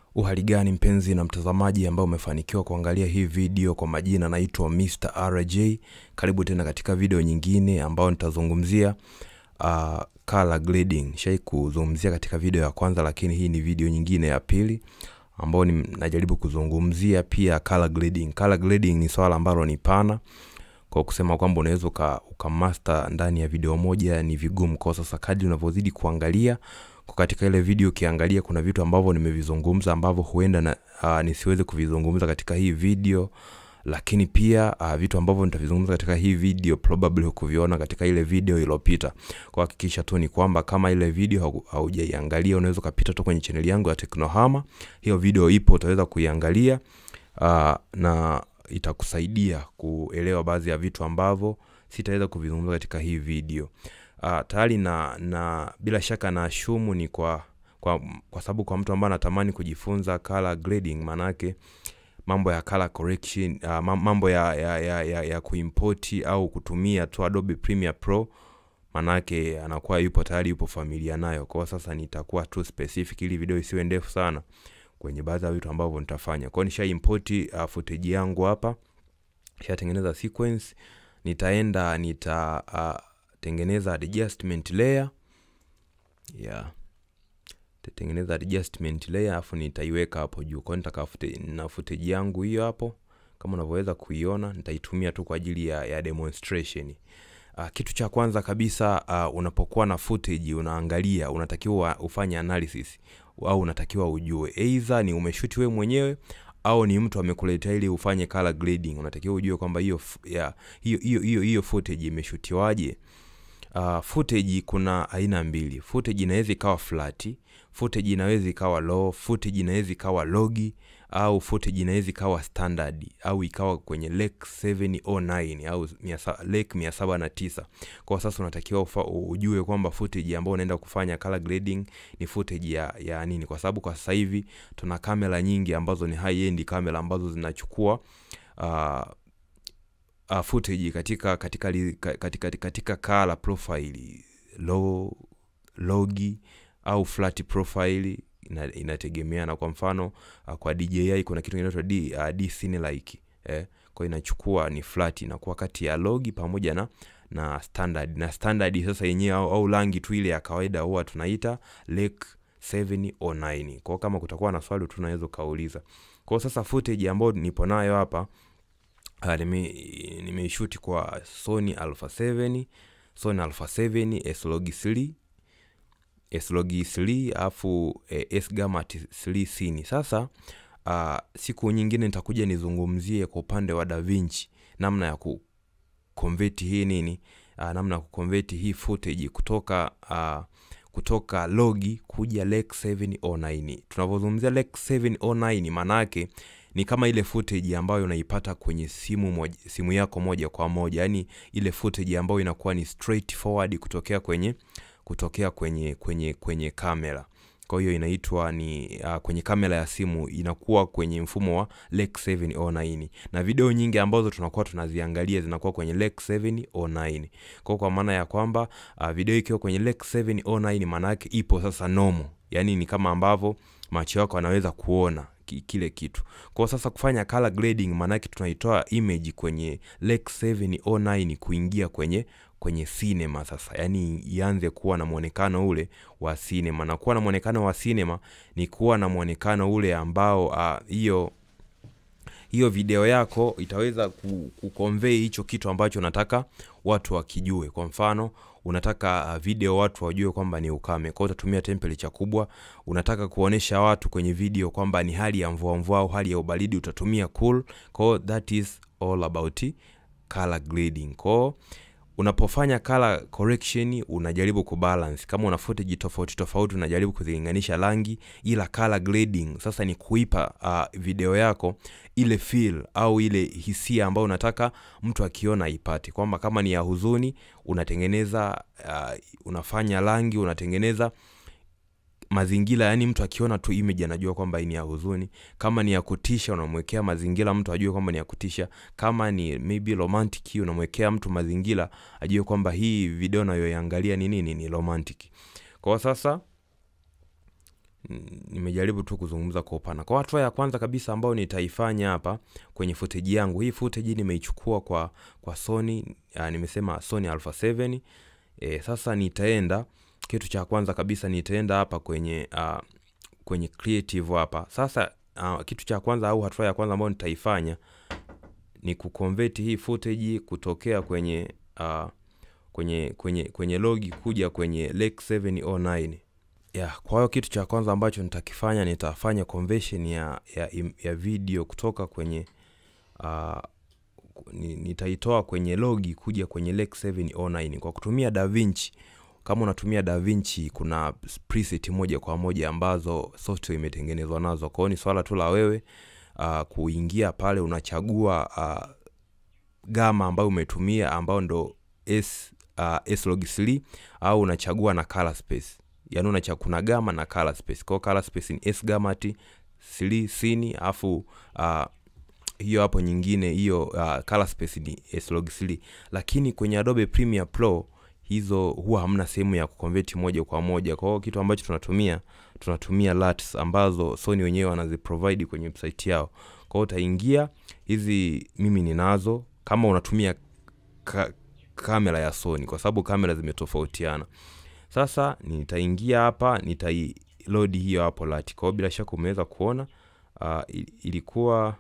Uhali gani mpenzi na mtazamaji ambao umefanikiwa kuangalia hii video kwa majina naitwa Mr. RJ. Karibu tena katika video nyingine ambao nitazungumzia uh, color grading. Shai kuzungumzia katika video ya kwanza lakini hii ni video nyingine ya pili ambao ni najaribu kuzungumzia pia color grading. Color grading ni swala ambalo ni pana kwa kusema kwamba unaweza uka, ukamaster ndani ya video moja ni vigumu. Kwa sasa kadri unavyozidi kuangalia kwa katika ile video ukiangalia kuna vitu ambavyo nimevizungumza ambavyo huenda na, uh, nisiweze kuvizungumza katika hii video lakini pia uh, vitu ambavyo nitavizungumza katika hii video probably hukuviona katika ile video iliyopita. Kwa hakikisha tu ni kwamba kama ile video hau- haujaiangalia unaweza ukapita tu kwenye chaneli yangu ya Teknohama. Hiyo video ipo, utaweza kuiangalia uh, na itakusaidia kuelewa baadhi ya vitu ambavyo sitaweza kuvizungumza katika hii video. Uh, tayari na, na bila shaka na ashumu ni kwa kwa, kwa sababu kwa mtu ambaye anatamani kujifunza color grading maanake mambo ya color correction uh, ma- mambo ya, ya, ya, ya, ya kuimport au kutumia tu Adobe Premiere Pro manake anakuwa yupo tayari yupo familia nayo. Kwa hiyo sasa nitakuwa tu specific ili video isiwe ndefu sana kwenye baadhi ya vitu ambavyo nitafanya. Kwa hiyo nisha import uh, footage yangu hapa, nishatengeneza sequence, nitaenda nita uh, tengeneza adjustment layer yeah tatengeneza adjustment layer afu nitaiweka hapo juu. Kwa hiyo nitaka fute- na footage yangu hiyo hapo kama unavyoweza kuiona, nitaitumia tu kwa ajili ya, ya demonstration. Uh, kitu cha kwanza kabisa uh, unapokuwa na footage unaangalia, unatakiwa ufanye analysis au unatakiwa ujue either ni umeshuti wewe mwenyewe au ni mtu amekuletea ili ufanye color grading. Unatakiwa ujue kwamba hiyo f- ya hiyo hiyo hiyo hiyo footage imeshutiwaje. Uh, footage kuna aina mbili. Footage inaweza ikawa flat, footage inaweza ikawa low, footage inaweza ikawa logi au footage inaweza ikawa standard au ikawa kwenye lake 709 au mia sa- lake 709. Kwa sasa unatakiwa ufa, ujue kwamba footage ambayo unaenda kufanya color grading ni footage ya, ya nini, kwa sababu kwa sasa hivi tuna kamera nyingi ambazo ni high end kamera ambazo zinachukua uh, uh, footage katika katika li- ka- katika katika color profile low logi au flat profile ina, inategemeana kwa mfano uh, kwa DJI kuna kitu kinaitwa D, uh, D scene like eh, kwa hiyo inachukua ni flat inakuwa kati ya logi pamoja na na standard na standard sasa yenyewe au, au rangi tu ile ya kawaida huwa tunaita lake 709 kwa hiyo kama kutakuwa na swali tunaweza ukauliza kwa hiyo sasa footage ambayo nipo nayo hapa uh, nime nimeishuti kwa Sony Alpha 7 Sony Alpha 7 S-Log 3 S-Log 3 alafu eh, S Gamma 3 Cine. Sasa uh, siku nyingine nitakuja nizungumzie kwa upande wa DaVinci namna ya ku convert hii nini uh, namna ya kuconvert hii footage kutoka uh, kutoka logi kuja Lake 709. Tunavyozungumzia Lake 709 maana yake ni kama ile footage ambayo unaipata kwenye simu moja, simu yako moja kwa moja, yani ile footage ambayo inakuwa ni straight forward kutokea kwenye kutokea kwenye kwenye kwenye kamera. Kwa hiyo inaitwa ni uh, kwenye kamera ya simu inakuwa kwenye mfumo wa Lake 709 na video nyingi ambazo tunakuwa tunaziangalia zinakuwa kwenye Lake 709. Kwa kwa maana ya kwamba uh, video ikiwa kwenye Lake 709 maana yake ipo sasa normal, yani ni kama ambavyo macho yako yanaweza kuona ki- kile kitu. Kwa sasa kufanya color grading maana yake tunaitoa image kwenye Lake 709 kuingia kwenye kwenye cinema sasa, yani ianze kuwa na mwonekano ule wa cinema, na kuwa na mwonekano wa cinema ni kuwa na mwonekano ule ambao ah, hiyo hiyo video yako itaweza ku- kuconvey hicho kitu ambacho unataka watu wakijue. Kwa mfano, unataka uh, video watu wajue kwamba ni ukame, kwa hiyo utatumia temperature kubwa. Unataka kuonesha watu kwenye video kwamba ni hali ya mvua mvua au hali ya ubaridi, utatumia cool. Kwa hiyo that is all about color grading. Kwa hiyo unapofanya color correction unajaribu kubalance kama una footage tofauti tofauti unajaribu kuzilinganisha rangi ila color grading sasa ni kuipa uh, video yako ile feel au ile hisia ambayo unataka mtu akiona aipate kwamba kama ni ya huzuni unatengeneza uh, unafanya rangi unatengeneza mazingira yani mtu akiona tu image anajua kwamba hii ni ya huzuni kama ni ya kutisha unamwekea mazingira mtu ajue kwamba ni ya kutisha kama ni maybe romantic unamwekea mtu mazingira ajue kwamba hii video nayoiangalia ni nini ni romantic kwa sasa N- nimejaribu tu kuzungumza kwa upana kwa hatua ya kwanza kabisa ambayo nitaifanya hapa kwenye footage yangu hii footage nimeichukua kwa kwa sony uh, nimesema sony alpha 7 e, sasa nitaenda kitu cha kwanza kabisa nitaenda hapa kwenye uh, kwenye creative hapa sasa uh, kitu cha kwanza au hatua ya kwanza ambayo nitaifanya ni kuconvert hii footage kutokea kwenye uh, kwenye kwenye kwenye logi kuja kwenye lake 709 yeah, kwa hiyo kitu cha kwanza ambacho nitakifanya nitafanya conversion ya, ya, im- ya video kutoka kwenye uh, ni- nitaitoa kwenye logi kuja kwenye lake 709 kwa kutumia davinci kama unatumia davinci kuna preset moja kwa moja ambazo software imetengenezwa nazo kwao ni swala tu la wewe uh, kuingia pale unachagua uh, gama ambayo umetumia ambao ndo s uh, slog 3 au unachagua na color space yani unacha kuna gama na color space kwao color space ni s gamati 3 sini alafu uh, hiyo hapo nyingine hiyo uh, color space ni slog 3 lakini kwenye adobe premiere pro hizo huwa hamna sehemu ya kuconvert moja kwa moja kwa hiyo kitu ambacho tunatumia tunatumia LUTs ambazo sony wenyewe wanaziprovide kwenye website yao kwa hiyo utaingia hizi mimi ninazo kama unatumia ka, kamera ya sony kwa sababu kamera zimetofautiana sasa nitaingia hapa nitailodi hiyo hapo lati kwa hiyo bila shaka umeweza kuona uh, ilikuwa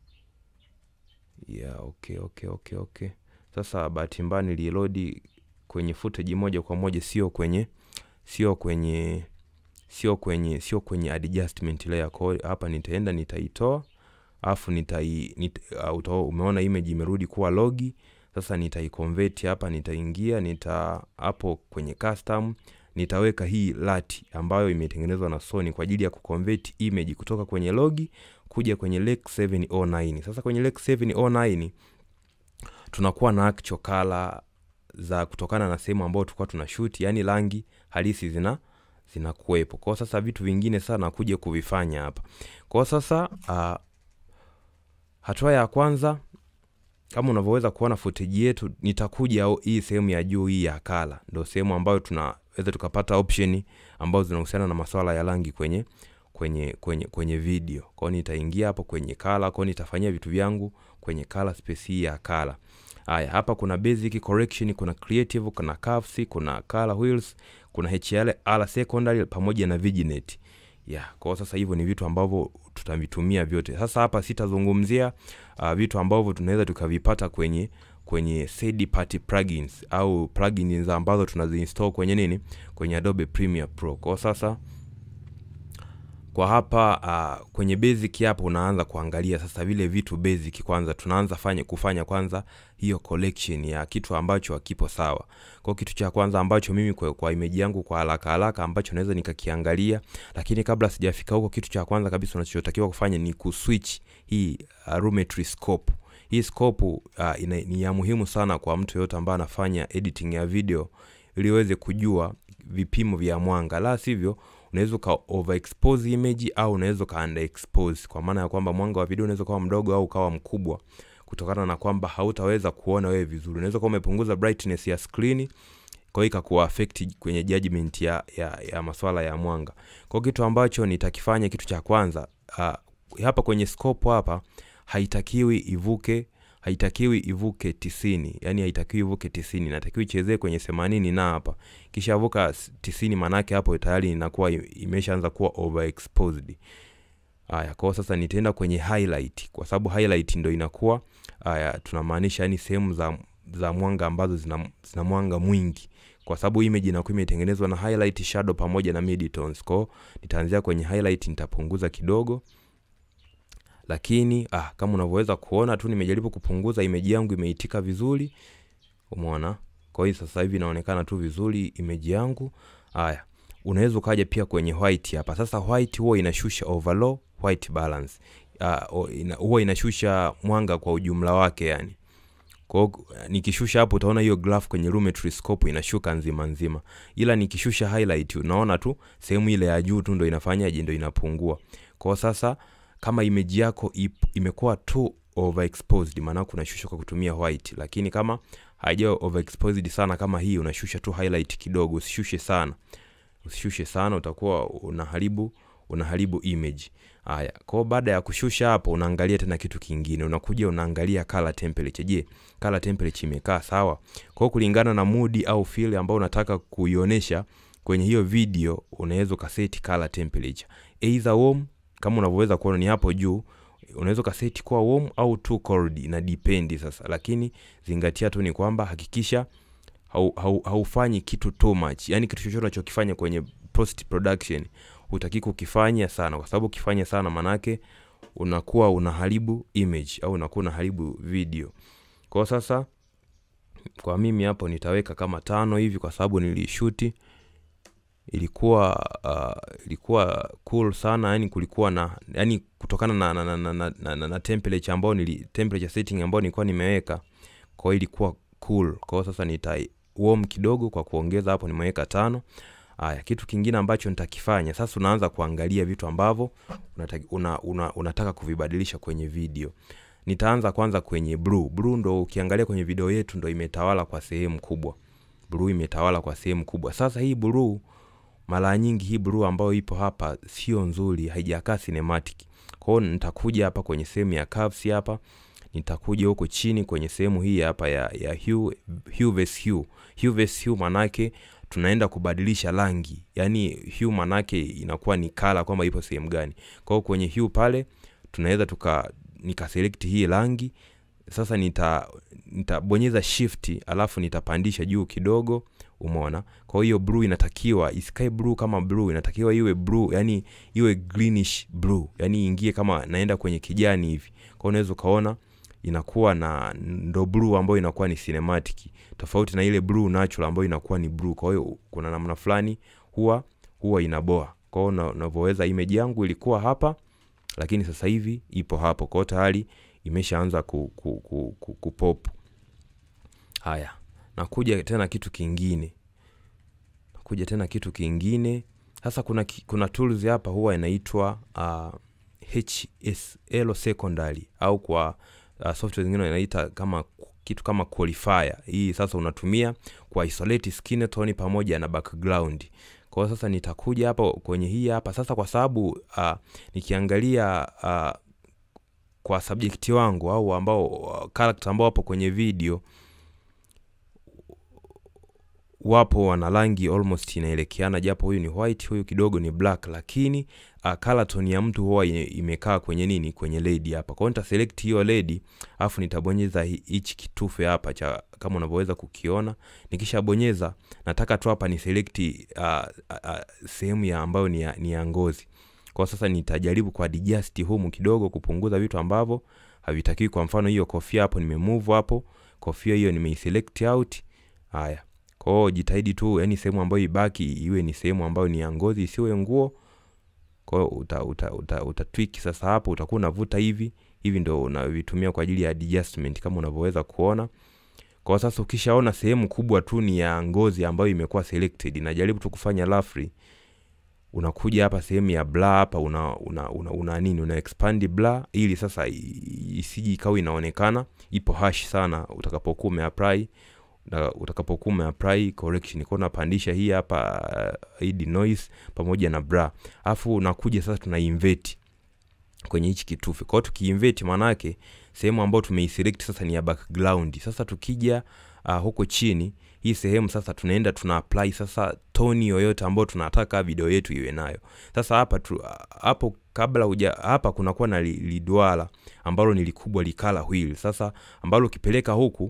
yeah, okay, okay, okay, okay. sasa bahati mbaya niliilodi kwenye footage moja kwa moja sio kwenye sio kwenye sio kwenye sio kwenye adjustment layer kwa hiyo hapa nitaenda nitaitoa alafu nitai nit, uh, uta, umeona image imerudi kuwa logi sasa nitaiconvert hapa nitaingia nita hapo kwenye custom nitaweka hii lati ambayo imetengenezwa na Sony kwa ajili ya kuconvert image kutoka kwenye logi kuja kwenye Lake 709 sasa kwenye Lake 709 tunakuwa na actual color za kutokana na sehemu ambayo tulikuwa tuna shoot yani rangi halisi zina zinakuwepo kwao sasa vitu vingine sana kuja kuvifanya hapa kwao sasa uh, hatua ya kwanza kama unavyoweza kuona footage yetu nitakuja au hii sehemu ya juu hii ya kala ndo sehemu ambayo tunaweza tukapata option ambazo zinahusiana na masuala ya rangi kwenye kwenye kwenye kwenye video kwao nitaingia hapo kwenye kala kwao nitafanyia vitu vyangu kwenye color space hii ya kala haya hapa kuna basic correction kuna creative kuna curves kuna color wheels kuna HLR secondary pamoja na vignette yeah, kwa sasa hivyo ni vitu ambavyo tutavitumia vyote sasa hapa sitazungumzia uh, vitu ambavyo tunaweza tukavipata kwenye kwenye third party plugins au plugins ambazo tunaziinstall kwenye nini kwenye Adobe Premiere Pro kwa sasa kwa hapa uh, kwenye basic hapo unaanza kuangalia sasa vile vitu basic kwanza tunaanza fanya kufanya kwanza hiyo collection ya kitu ambacho hakipo sawa kwa kitu cha kwanza ambacho mimi kwa, kwa image yangu kwa haraka haraka ambacho naweza nikakiangalia lakini kabla sijafika huko kitu cha kwanza kabisa unachotakiwa kufanya ni kuswitch hii uh, Lumetri scope hii scope uh, ina, ni ya muhimu sana kwa mtu yoyote ambaye anafanya editing ya video ili uweze kujua vipimo vya mwanga la sivyo unaweza uka overexpose image au unaweza uka underexpose kwa maana ya kwamba mwanga wa video unaweza ukawa mdogo au ukawa mkubwa kutokana na kwamba hautaweza kuona wewe vizuri unaweza kuwa umepunguza brightness ya screen kwa hiyo ikakuwa affect kwenye judgment ya, ya, ya maswala ya mwanga kwa kitu ambacho nitakifanya kitu cha kwanza uh, hapa kwenye scope hapa haitakiwi ivuke haitakiwi ivuke tisini yani haitakiwi ivuke tisini natakiwi ichezee kwenye themanini na hapa kisha vuka tisini manake hapo tayari inakuwa imeshaanza kuwa overexposed haya kwao sasa nitaenda kwenye highlight kwa sababu highlight ndo inakuwa haya tunamaanisha yani sehemu za za mwanga ambazo zina, zina mwanga mwingi kwa sababu image inakuwa imetengenezwa na highlight shadow pamoja na midtones kwao nitaanzia kwenye highlight nitapunguza kidogo lakini ah, kama unavyoweza kuona tu nimejaribu kupunguza image yangu imeitika vizuri umeona kwa hiyo sasa hivi inaonekana tu vizuri image yangu haya unaweza ukaja pia kwenye white hapa sasa white huwa inashusha overall white balance uh, ina, huwa inashusha mwanga kwa ujumla wake yani kwa nikishusha hapo utaona hiyo graph kwenye Lumetri scope inashuka nzima nzima ila nikishusha highlight unaona tu sehemu ile ya juu tu ndo inafanyaje ndo inapungua kwa sasa kama image yako imekuwa tu overexposed maana unashusha kwa kutumia white lakini kama haija overexposed sana kama hii unashusha tu highlight kidogo usishushe sana usishushe sana utakuwa unaharibu unaharibu image haya kwao baada ya kushusha hapo unaangalia tena kitu kingine unakuja unaangalia color temperature je color temperature imekaa sawa kwao kulingana na mudi au feel ambao unataka kuionyesha kwenye hiyo video unaweza ukaseti color temperature either warm kama unavyoweza kuona ni hapo juu unaweza ukaseti kuwa warm au too cold ina depend sasa lakini zingatia tu ni kwamba hakikisha haufanyi hau, haufanyi kitu too much yani kitu chochote unachokifanya kwenye post production hutaki kukifanya sana kwa sababu ukifanya sana manake unakuwa unaharibu image au unakuwa unaharibu video kwao sasa kwa mimi hapo nitaweka kama tano hivi kwa sababu nilishuti ilikuwa uh, ilikuwa cool sana yani kulikuwa na yani kutokana na na, na, na, na, na, na, na temperature ambayo nili temperature setting ambayo nilikuwa nimeweka kwa hiyo ilikuwa cool kwa hiyo sasa nita warm kidogo kwa kuongeza hapo nimeweka tano haya kitu kingine ambacho nitakifanya sasa unaanza kuangalia vitu ambavyo unataka, una, una, unataka kuvibadilisha kwenye video nitaanza kwanza kwenye blue blue ndo ukiangalia kwenye video yetu ndo imetawala kwa sehemu kubwa blue imetawala kwa sehemu kubwa sasa hii blue mara nyingi hii blue ambayo ipo hapa sio nzuri haijakaa cinematic kwa hiyo nitakuja hapa kwenye sehemu ya curves hapa nitakuja huko chini kwenye sehemu hii hapa ya, ya hue, hue versus hue. Hue versus hue manake tunaenda kubadilisha rangi yani hue manake inakuwa ni kala kwamba ipo sehemu gani kwa hiyo kwenye hue pale tunaweza tuka nikaselect hii rangi sasa nita nitabonyeza shift alafu nitapandisha juu kidogo umeona kwa hiyo blue inatakiwa isikae blue kama blue inatakiwa iwe blue yani iwe greenish blue yani ingie kama naenda kwenye kijani hivi kwa unaweza ukaona inakuwa na ndo blue ambayo inakuwa ni cinematic tofauti na ile blue natural ambayo inakuwa ni blue kwa hiyo kuna namna fulani huwa huwa inaboa kwa hiyo unavyoweza image yangu ilikuwa hapa lakini sasa hivi ipo hapo kwa hiyo tayari imeshaanza ku, ku, ku, ku, kupop haya nakuja tena kitu kingine nakuja tena kitu kingine sasa kuna, ki- kuna tools hapa huwa inaitwa uh, hsl secondary au kwa uh, software zingine inaita kama kitu kama qualifier hii sasa unatumia kwa isolate skin tone pamoja na background kwa hiyo sasa nitakuja hapa kwenye hii hapa sasa kwa sababu uh, nikiangalia uh, kwa subject wangu au ambao uh, character ambao wapo kwenye video wapo wana rangi almost inaelekeana japo huyu ni white huyu kidogo ni black lakini uh, color tone ya mtu huwa ime- imekaa kwenye nini kwenye ledi hapa kwa hiyo nitaselect hiyo ledi alafu nitabonyeza hi- hichi kitufe hapa cha kama unavyoweza kukiona nikishabonyeza nataka tu hapa ni select uh, uh, sehemu ya ambayo ni ya, ni ya ngozi kwa sasa nitajaribu kwa adjust humu kidogo kupunguza vitu ambavyo havitakiwi kwa mfano hiyo kofia hapo nimemove hapo kofia hiyo nimeiselect out haya kwa hiyo jitahidi tu yani sehemu ambayo ibaki iwe ni sehemu ambayo ni ya ngozi isiwe nguo kwa hiyo uta, uta, uta, uta tweak sasa hapo utakuwa unavuta hivi hivi ndo unavitumia kwa ajili ya adjustment kama unavyoweza kuona kwa sasa ukishaona sehemu kubwa tu ni ya ngozi ambayo imekuwa selected najaribu tu kufanya roughly unakuja hapa sehemu ya blur hapa una, una, una, una nini una expand blur ili sasa i- isiji ikawa inaonekana ipo hash sana utakapokuwa umeapply na utakapokuwa umeapply correction kwa unapandisha hii hapa uh, hii denoise pamoja na bra alafu unakuja sasa tuna invert kwenye hichi kitufe kwa hiyo tukiinvert maana yake sehemu ambayo tumeiselect sasa ni ya background sasa tukija uh, huko chini hii sehemu sasa tunaenda tuna apply sasa toni yoyote ambayo tunataka video yetu iwe nayo sasa hapa tu, hapo kabla uja hapa kunakuwa na li- lidwala ambalo ni likubwa likala wheel sasa ambalo ukipeleka huku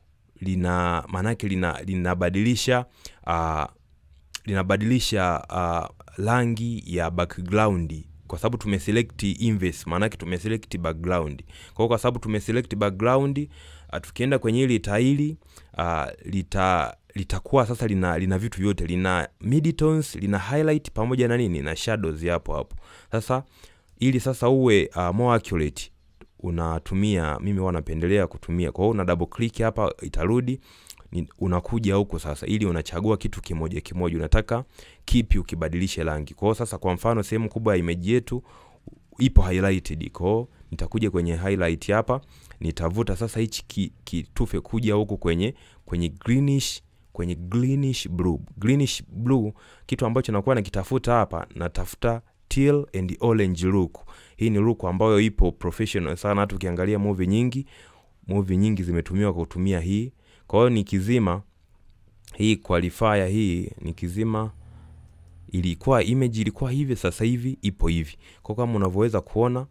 lina maanake lina linabadilisha uh, linabadilisha uh, rangi ya background kwa sababu tumeselect inverse maanake tumeselect background kwa hiyo kwa sababu tumeselect background uh, tukienda kwenye hili taili uh, lita litakuwa sasa lina lina vitu vyote lina midtones lina highlight pamoja na nini na shadows hapo hapo sasa ili sasa uwe uh, more accurate unatumia mimi huwa napendelea kutumia kwa hiyo una double click hapa itarudi ni- unakuja huku sasa ili unachagua kitu kimoja kimoja unataka kipi ukibadilishe rangi kwa hiyo sasa kwa mfano sehemu kubwa ya image yetu ipo highlighted kwa hiyo nitakuja kwenye highlight hapa nitavuta sasa hichi ki- kitufe kuja huku kwenye kwenye greenish kwenye greenish blue greenish blue kitu ambacho nakuwa nakitafuta hapa natafuta teal and orange look hii ni look ambayo ipo professional sana hata ukiangalia movie nyingi movie nyingi zimetumiwa kwa kutumia hii kwa hiyo nikizima hii qualifier hii nikizima ilikuwa image ilikuwa hivi sasa hivi ipo hivi kwa kama unavyoweza kuona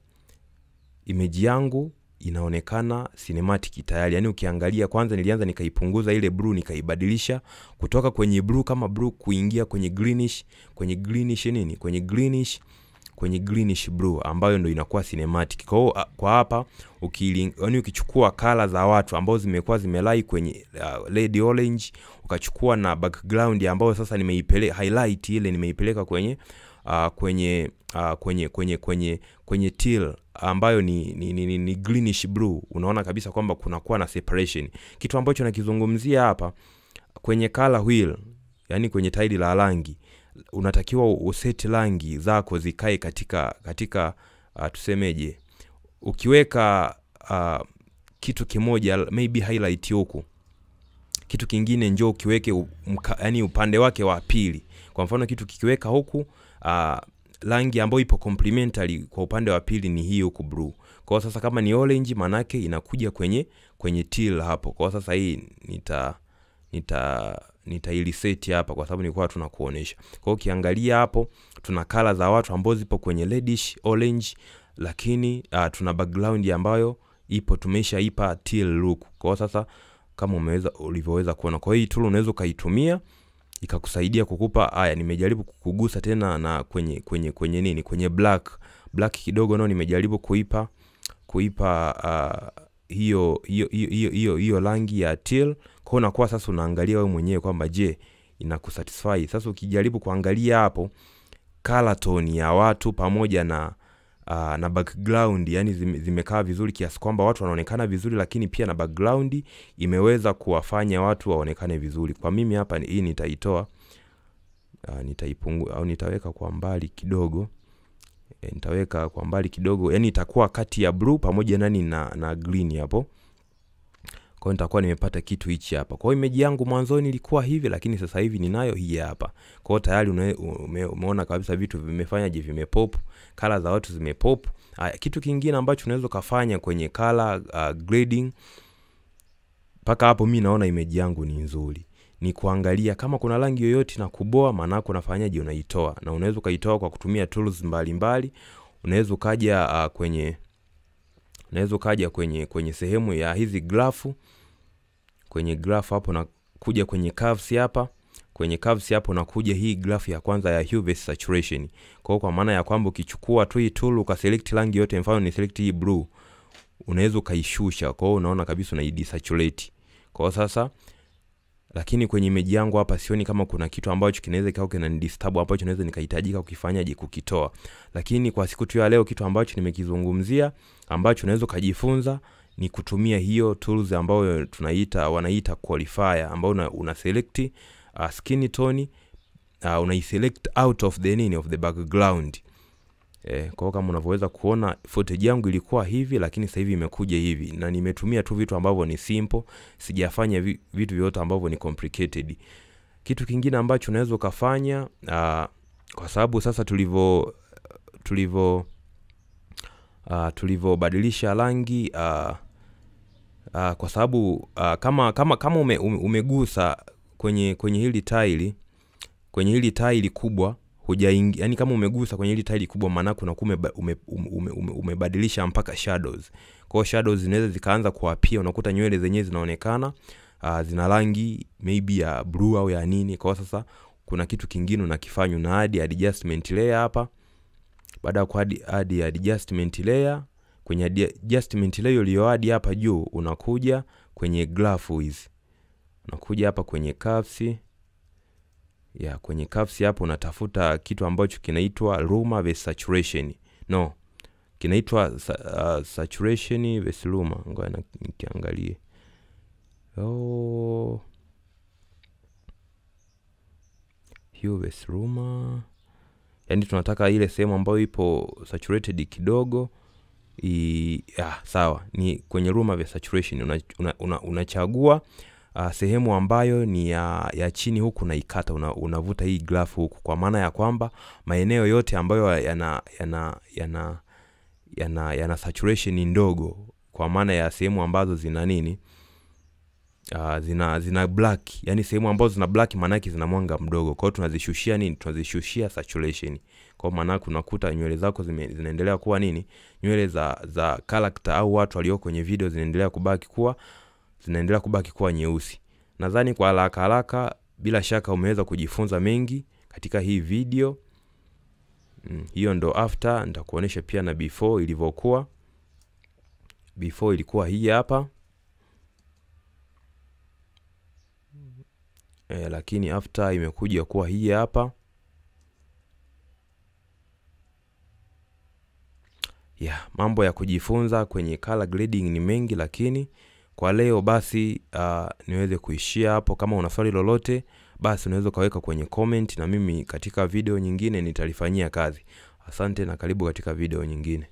image yangu inaonekana cinematic tayari yani ukiangalia kwanza nilianza nikaipunguza ile blue nikaibadilisha kutoka kwenye blue kama blue kuingia kwenye greenish kwenye greenish nini kwenye greenish kwenye greenish blue ambayo ndo inakuwa cinematic kwa hiyo kwa hapa ukili, yani ukichukua kala za watu ambao zimekuwa zimelai kwenye uh, red orange ukachukua na background ambayo sasa nimeipele highlight ile nimeipeleka kwenye uh, kwenye uh, kwenye kwenye kwenye kwenye teal ambayo ni, ni, ni, ni, ni greenish blue unaona kabisa kwamba kunakuwa na separation kitu ambacho nakizungumzia hapa kwenye color wheel yani kwenye tairi la rangi unatakiwa useti rangi zako zikae katika katika uh, tusemeje ukiweka uh, kitu kimoja maybe highlight huku kitu kingine njoo ukiweke umka, yani upande wake wa pili kwa mfano kitu kikiweka huku uh, rangi ambayo ipo complementary kwa upande wa pili ni hii huku blue kwa sasa kama ni orange manake inakuja kwenye kwenye teal hapo kwa sasa hii nita nita nitailiseti hapa kwa sababu nilikuwa tunakuonesha kwa hiyo ukiangalia hapo tuna kala za watu ambao zipo kwenye reddish orange lakini uh, tuna background ambayo ipo tumeshaipa teal look kwa hiyo sasa kama umeweza ulivyoweza kuona kwa hiyo tool unaweza ukaitumia ikakusaidia kukupa haya nimejaribu kugusa tena na kwenye kwenye kwenye nini kwenye black black kidogo nao nimejaribu kuipa kuipa uh, hiyo hiyo hiyo hiyo hiyo rangi ya teal kwa unakuwa sasa unaangalia wewe mwenyewe kwamba je inakusatisfy sasa ukijaribu kuangalia hapo color tone ya watu pamoja na uh, na background yani zime, zimekaa vizuri kiasi kwamba watu wanaonekana vizuri lakini pia na background imeweza kuwafanya watu waonekane vizuri kwa mimi hapa hii nitaitoa uh, nitaipungu au nitaweka kwa mbali kidogo e, nitaweka kwa mbali kidogo yani itakuwa kati ya blue pamoja nani na, na green hapo kwa hiyo nitakuwa nimepata kitu hichi hapa kwa hiyo image yangu mwanzoni ilikuwa hivi lakini sasa hivi ninayo hii hapa kwa hiyo tayari une, ume, umeona kabisa vitu vimefanyaje vimepop kala za watu zimepop Aya, kitu kingine ambacho unaweza ukafanya kwenye color uh, grading mpaka hapo mi naona image yangu ni nzuri ni kuangalia kama kuna rangi yoyote na kuboa maanake unafanyaje unaitoa na unaweza ukaitoa kwa kutumia tools mbalimbali unaweza ukaja uh, kwenye unaweza ukaja kwenye kwenye sehemu ya hizi grafu kwenye graph hapo na kuja kwenye curves hapa kwenye curves hapo na kuja hii graph ya kwanza ya hue versus saturation kwa kwa maana ya kwamba ukichukua tu hii tool ukaselect rangi yote mfano ni select hii blue unaweza ukaishusha kwa hiyo unaona kabisa unaidesaturate kwa hiyo sasa lakini kwenye image yangu hapa sioni kama kuna kitu ambacho kinaweza kikawa kinanidisturb ambacho naweza nikahitajika kukifanyaje kukitoa lakini kwa siku tu ya leo kitu ambacho nimekizungumzia ambacho unaweza ukajifunza ni kutumia hiyo tools ambayo tunaita wanaita qualifier ambayo una, una select uh, skin tone uh, unaiselect out of the nini of the background Eh, kwa hiyo kama unavyoweza kuona footage yangu ilikuwa hivi lakini sasa hivi imekuja hivi na nimetumia tu vitu ambavyo ni simple sijafanya vi, vitu vyote ambavyo ni complicated kitu kingine ambacho unaweza ukafanya uh, kwa sababu sasa tulivyo tulivyo uh, tulivyobadilisha rangi uh, uh, kwa sababu uh, kama kama kama ume, ume, umegusa kwenye kwenye hili taili kwenye hili taili kubwa hujaingi yani kama umegusa kwenye hili taili kubwa maana kuna ume, ume, ume, ume, umebadilisha mpaka shadows kwa hiyo shadows zinaweza zikaanza kuapia unakuta nywele zenyewe zinaonekana uh, zina rangi maybe ya blue au ya nini kwa hiyo sasa kuna kitu kingine unakifanya una add adjustment layer hapa baada ya kuadi add adjustment layer kwenye adjustment layer uliyoadi hapa juu unakuja kwenye graph hizi unakuja hapa kwenye curves ya kwenye curves hapo unatafuta kitu ambacho kinaitwa luma versus saturation no kinaitwa uh, saturation versus luma ngoja nikiangalie oh hue versus luma yani tunataka ile sehemu ambayo ipo saturated kidogo i, ah, sawa ni kwenye luma versus saturation unachagua una, una, una uh, sehemu ambayo ni ya, ya chini huku unaikata una, unavuta hii graph huku kwa maana ya kwamba maeneo yote ambayo yana yana yana yana, yana saturation ndogo kwa maana ya sehemu ambazo zina nini uh, zina zina black yani sehemu ambazo zina black maana yake zina mwanga mdogo kwa hiyo tunazishushia nini tunazishushia saturation kwa maana yake unakuta nywele zako zime, zinaendelea kuwa nini nywele za za character au watu walio kwenye video zinaendelea kubaki kuwa zinaendelea kubaki kuwa nyeusi nadhani kwa haraka haraka bila shaka umeweza kujifunza mengi katika hii video mm, hiyo ndo after nitakuonyesha pia na before ilivyokuwa before ilikuwa hii hapa e, lakini after imekuja kuwa hii hapa yeah, mambo ya kujifunza kwenye color grading ni mengi lakini kwa leo basi uh, niweze kuishia hapo kama una swali lolote basi unaweza ukaweka kwenye comment na mimi katika video nyingine nitalifanyia kazi asante na karibu katika video nyingine